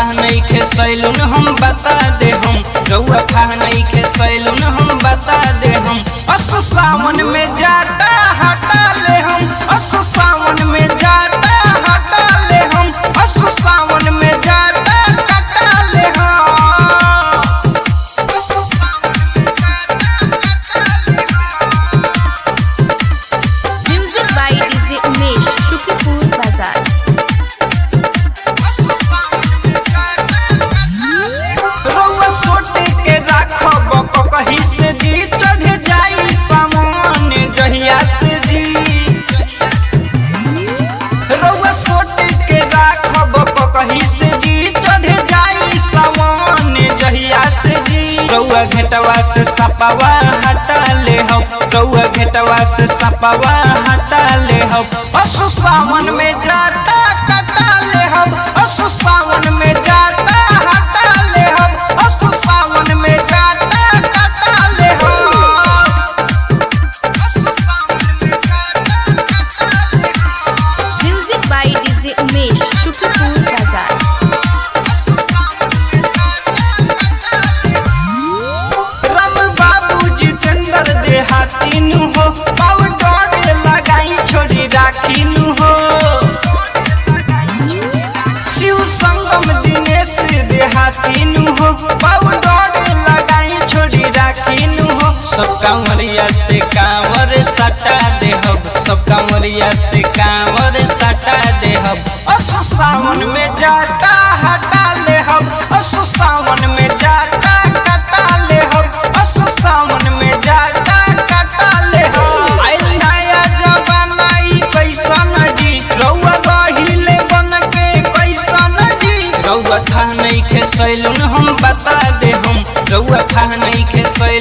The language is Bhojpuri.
था नहीं खे सैलून हम बता दे हम रउआ था नहीं खे सैलून हम बता दे हम असु सावन में जाता हटा ले हम असु सावन में जाता हटा ले हम असु सावन में जाता कटा ले हम असु सावन में जाता Music by DJ Umesh, Shukipur Bazaar. रउआ सोटे के राखब कहीं से जी चढ़ जाई सामान जहिया से जी रउआ सोटे के राखब कहीं से जी चढ़ जाई सामान जहिया से जी रउआ घेटवा से सपावा हटा ले हो रउआ घेटवा से सपावा हटा ले हो असु सावन में जाता कटा ले हम असु सावन में जाता हटा ले हम असु सावन में जाता कटा ले हम असु सावन में जाता कटा ले हम Music by DJ Umesh, Shukipur Bazaar. Ram बाबू जितेंद्र देहाती नु हो पाउडर लगाई छोड़ी राखी नु हो शिव संगम दिनेश देहाती नु हो पाउडर लगाई छोड़ी राखी नु हो सब कांवरिया से कांवर सटा दे हो सब कांवरिया से कांवर सटा दे हो असु सावन में जाता हटा ले हम असु सावन में जाता कटा ले हम असु सावन में जाता कटा ले हम आइल नया जमाना ई कैसन जी रउआ रहिले बन के कैसन जी रउआ था नहीं खे सैलून हम बता दे हम रउआ था नहीं खे सैलून